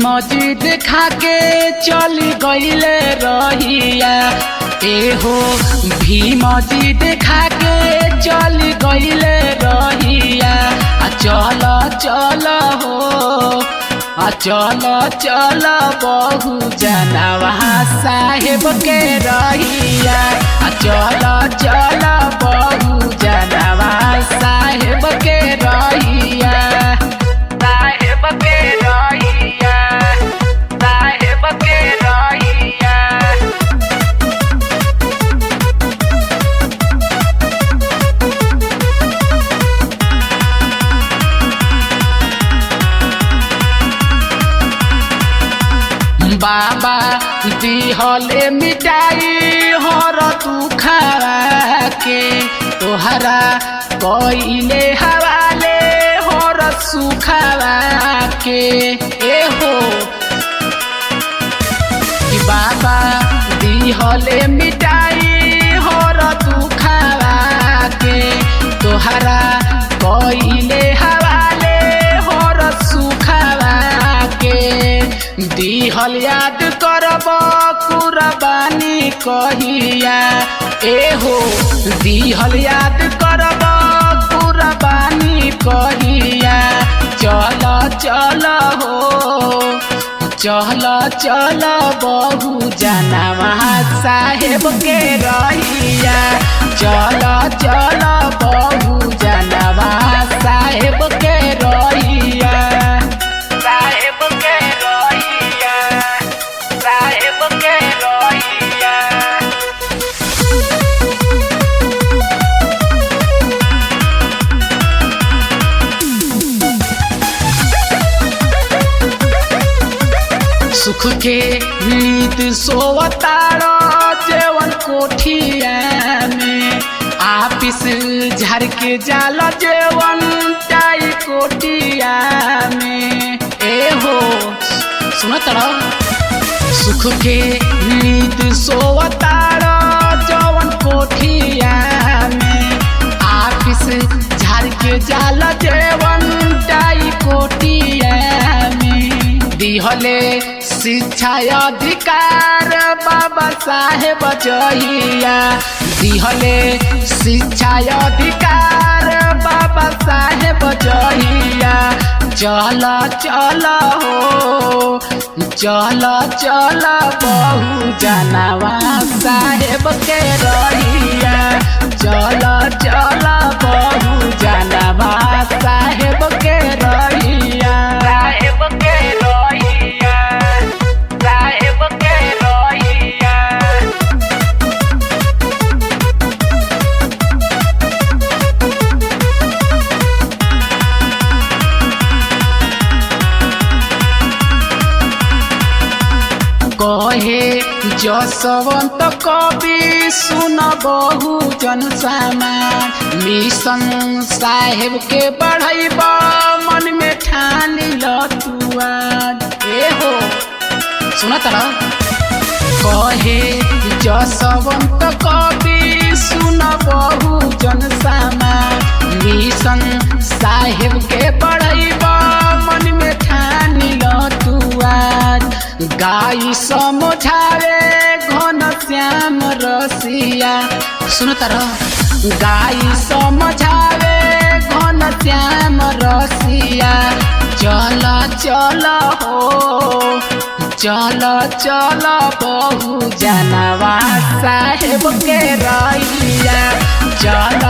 मस्जिद खा के चल गईले रहिया एहो भी मस्जिद खा के चल गईले रहिया आ चल चल हो आ चल चल बहु जनवा साहेब के रहिया आ चल चल बहु जनवा साहेब के रहिया साहेब के रहिया साहेब के रहिया बाबा दिहले मिटाई हर तू खरा के तोहरा कइले हवाले हर सुखवा के एहो कि बाबा दिहले मिटाई हर तू खरा के तोहरा कइले हवाले हर सुखवा के दिहल याद करब कुरबानी कहिया एहो दिहल याद करब कुरबानी कहिया चल चल हो चल चल बहु जनवा साहेब के रहिया चल चल बहु जनवा साहेब के रहिया साहेब के रहिया साहेब के रहिया सुख के नीत सोवतारो जेवन कोठिया में आपिस झर के जाल जेवन टाई कोटिया में ए हो सुन तड़ा सुख के नीत सोवतारो जवन कोठिया में आपिस झर के जाल जेवन टाई कोटिया में दिहले शिक्षा अधिकार बाबा साहेब जहिया दिहले शिक्षा अधिकार बाबा साहेब जहिया चल चल हो चल चल बहु जनवा साहेब के रहिया चल चल बहु जनवा साहेब के रहिया साहेब के रहिया साहेब के रहिया कहे जसवंत कवि सुन बहु जन समाज मिशन साहेब के बढ़ैब मन में ठान लतुआ ए हो सुन तरह कहे जसवंत कवि सुन बहु जन समाज मिशन साहेब के बढ़ैब मन में ठान लतुआ गाई समझावे घन श्याम रसिया सुन तर गाई समझावे घन श्याम रसिया चल चल हो चल चल बहु जनवा साहेब के रहिया चल